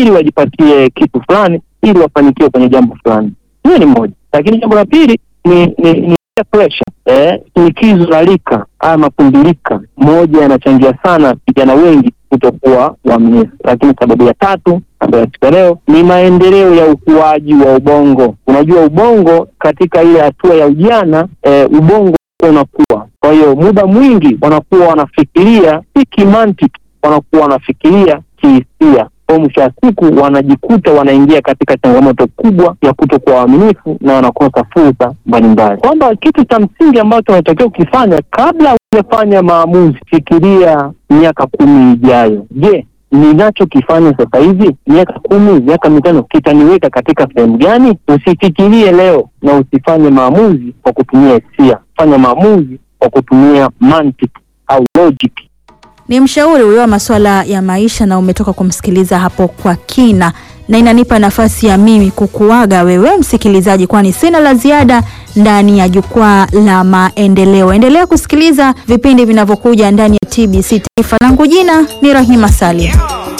ili wajipatie kitu fulani, ili wafanikiwe kwenye jambo fulani. Hiyo ni moja, lakini jambo la pili ni ni, ni peer pressure eh, shinikizo la rika haya mapundilika, moja yanachangia sana vijana wengi kutokuwa waaminifu. Lakini sababu ya tatu ambayo katika leo ni maendeleo ya ukuaji wa ubongo. Unajua ubongo katika ile hatua ya ujana eh, ubongo unakuwa, kwa hiyo muda mwingi wanakuwa wanafikiria si kimantiki, wanakuwa wanafikiria kihisia kwa mwisho wa siku wanajikuta wanaingia katika changamoto kubwa ya kutokuwa waaminifu na wanakosa fursa mbalimbali, kwamba kitu cha msingi ambacho unatakiwa ukifanya kabla hujafanya maamuzi, fikiria miaka kumi ijayo. Je, ninachokifanya sasa hivi miaka kumi, miaka mitano kitaniweka katika sehemu gani? Usifikirie leo na usifanye maamuzi kwa kutumia hisia, fanya maamuzi kwa kutumia mantiki au logic. Ni mshauri huyo wa masuala ya maisha na umetoka kumsikiliza hapo kwa kina, na inanipa nafasi ya mimi kukuaga wewe msikilizaji, kwani sina la ziada ndani ya jukwaa la maendeleo. Endelea kusikiliza vipindi vinavyokuja ndani ya TBC Taifa. Langu jina ni Rahima Salim.